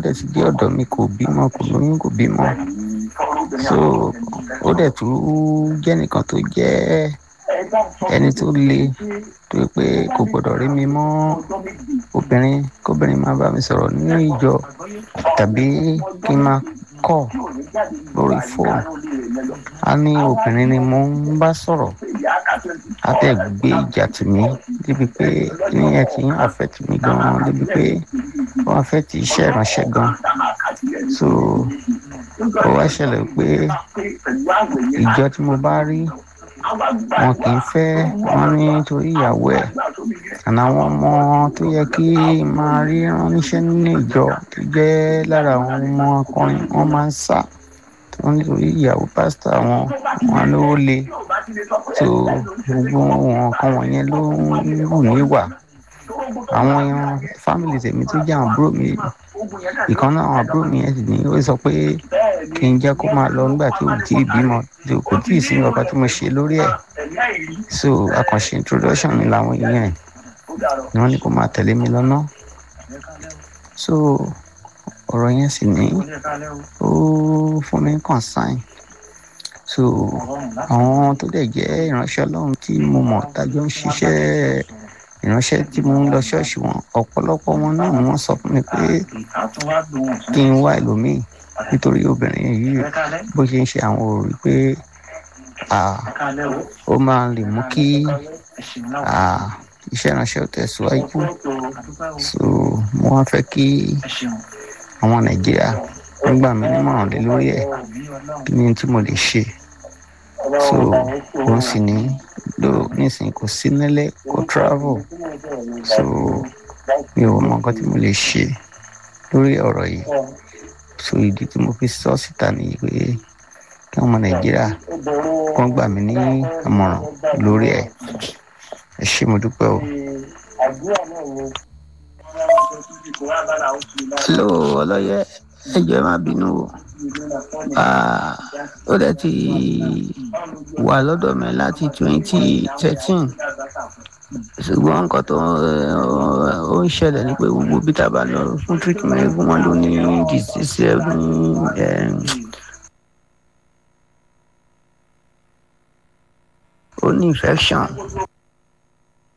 dẹ̀ ti dé ọ̀dọ̀ mi kò bímọ kò lóyún kò bímọ so ó dẹ̀ tún jẹ́ nìkan tó jẹ́ ẹni tó le tó yẹ pé kò gbọdọ̀ rí mi mọ́ obìnrin kóbìnrin máa bá mi sọ̀rọ̀ nínú ìjọ tàbí kí n máa kọ̀ lórí fóònù a ní obìnrin ni mo ń bá sọ̀rọ̀ a tẹ̀ gbé ìjà tì mí débi pé ní ẹ̀ tí ń affect mi gan-an débi pé ó affect iṣẹ́ ìránṣẹ́ gan so ó wá ṣẹlẹ̀ pé ìjọ tí mo bá rí wọn kì í fẹ́ wọn nítorí ìyàwó ẹ̀ àná àwọn ọmọ tó yẹ kí n máa rí ránníṣẹ́ nínú ìjọ tó jẹ́ lára àwọn ọmọ akọrin wọn máa ń sá wọn nítorí ìyàwó pásítọ̀ àwọn wọn ló le tó gbogbo wọn kan wọ̀nyẹn ló ń wù mí wà àwọn fámìlì tèmi tó jẹ́ àwọn àbúrò mi ìkan náà àwọn àbúrò mi yẹn sì ní ó sọ pé kí n jẹ́ kó máa lọ nígbà tí ò tí ì bímọ tí kò tí ì sí nǹkan tí mo ṣe lórí ẹ̀ so àkànṣe introduction mi làwọn èèyàn ni wọ́n ní kó máa tẹ̀lé mi lọ́nà so ọ̀rọ̀ yẹn sì ní ó fún mi concern so àwọn tó dẹ̀ jẹ́ ìránṣẹ́ ọlọ́run tí mo mọ̀ tájọ́ ń ṣiṣẹ́ ìránṣẹ́ tí mo ń lọ ṣọ́ọ̀ṣì wọn ọ̀pọ̀lọpọ̀ wọn náà ni wọ́n sọ fún mi pé kí n wá ẹlòmíì nítorí obìnrin yìí bó ṣe ń ṣe àwọn òòrì pé ó máa lè mú kí iṣẹ́ ìránṣẹ́ tẹ̀síwájú so mo wá fẹ́ kí àwọn nàìjíríà wọ́n gbà mí nímọ̀ràn lé lórí ẹ̀ kí ni tí mo lè ṣe so òun sì ní ló nísìnyí kò sí nílé kò travel so mi ò mọ nǹkan tí mo lè ṣe lórí ọ̀rọ̀ yìí so ìdí tí mo fi sọ síta nìyí pé kí ọmọ nàìjíríà kàn gbà mí ní àmọ̀ràn lórí ẹ̀ ẹ ṣé mo dúpẹ́ o. hello ọlọ́yẹ ẹjọ́ ẹ má bínú o ó dẹ̀ ti wà lọ́dọ̀ mi láti twenty thirteen ṣùgbọ́n nǹkan tó ó ń ṣẹlẹ̀ ni pé gbogbo bí tá a bá lọ fún treatment wọn ló ní disease ó ní infection